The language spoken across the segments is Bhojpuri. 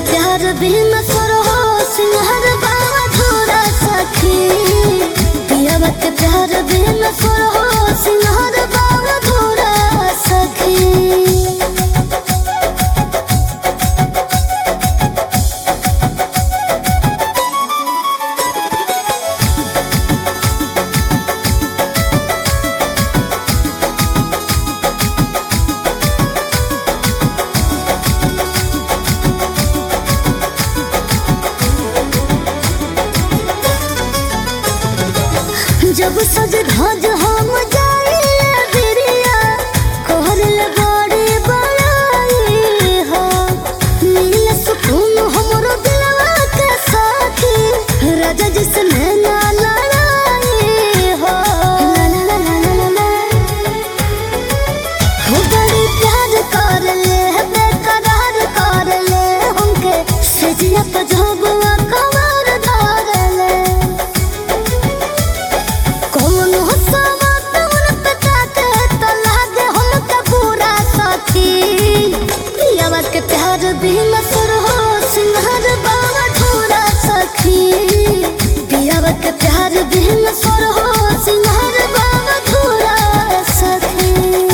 प्यार बिन करो सिंहर बाबा धोरा सखी पियावा के प्यार बिन करो सिंहर बाबा धोरा सखी जब सज धज हम जाइए बिरिया कहल बड़ी बड़ाई हो मिल सुकून हमरो दिलवा के साथी राजा जिसने ना लड़ाई हो ला ला ला ला ला ला हो बड़ी प्यार कर ले बेकरार कर ले हमके सजिया पे झोबुआ कमर धर ले कौन हंसावा तउन पे ताके तो लागे हमके पूरा साथी पियावा के प्यार बिन सुर हो सिंहर बाबा ठोरा सखी पियावा के प्यार बिन सुर हो सिंहर बाबा ठोरा सखी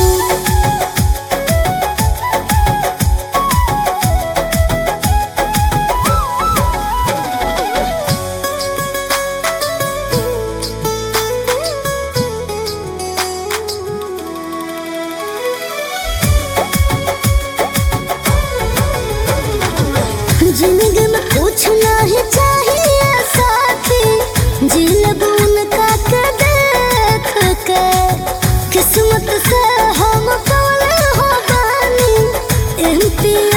जिंदगी में कुछ नहीं चाहिए साथी जिलब उनका के देख के किस्मत से हम कौन हो बानी एमपी